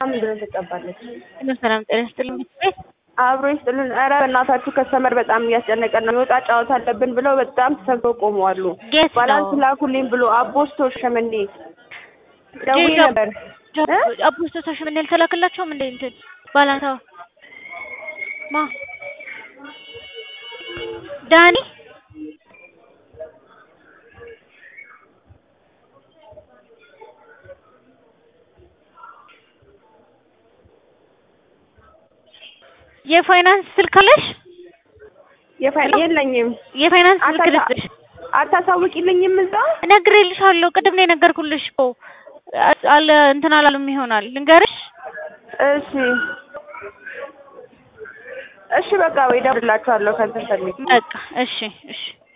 ምንድን ነው ትቀባለች? ሰላም ጤና ይስጥልኝ ቤት አብሮ ይስጥልን። ኧረ በእናታችሁ ከስተመር በጣም እያስጨነቀን ነው። የወጣ ጨዋታ አለብን ብለው በጣም ተሰብስበው ቆመዋል። ጌት ባላንስ ነው ላኩልኝ ብሎ አቦስቶ ሸመኔ ደውዬ ጌት ነበር እ? አፖስቶ ተሽመን ያልተላክላቸውም እንደ እንትን ባላንሳው ማ ዳኒ የፋይናንስ ስልክ አለሽ? የፋይ- የለኝም። የፋይናንስ ስልክ አታሳ- ልስጥሽ። አታሳውቂልኝም እዛ እነግርልሻለሁ። ቅድም ነው የነገርኩልሽ እኮ አ- አለ እንትን አላሉም ይሆናል። ልንገርሽ እሺ እሺ በቃ ወይ እደውልላችኋለሁ ከእንትን ፈልጌ በቃ እሺ እሺ